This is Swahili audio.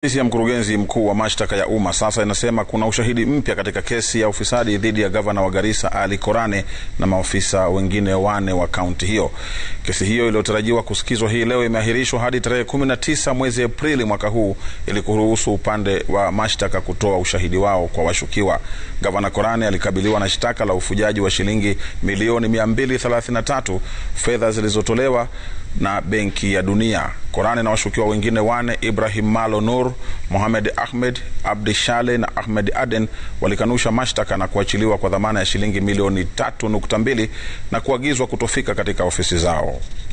Ofisi ya mkurugenzi mkuu wa mashtaka ya umma sasa inasema kuna ushahidi mpya katika kesi ya ufisadi dhidi ya gavana wa Garissa Ali Korane na maofisa wengine wane wa kaunti hiyo. Kesi hiyo iliyotarajiwa kusikizwa hii leo imeahirishwa hadi tarehe 19 mwezi Aprili mwaka huu ili kuruhusu upande wa mashtaka kutoa ushahidi wao kwa washukiwa. Gavana Korane alikabiliwa na shtaka la ufujaji wa shilingi milioni 233 fedha zilizotolewa na Benki ya Dunia. Korane na washukiwa wengine wane Ibrahim Malo Nur, Mohamed Ahmed, Abdi Shale na Ahmed Aden walikanusha mashtaka na kuachiliwa kwa dhamana ya shilingi milioni tatu nukta mbili na kuagizwa kutofika katika ofisi zao.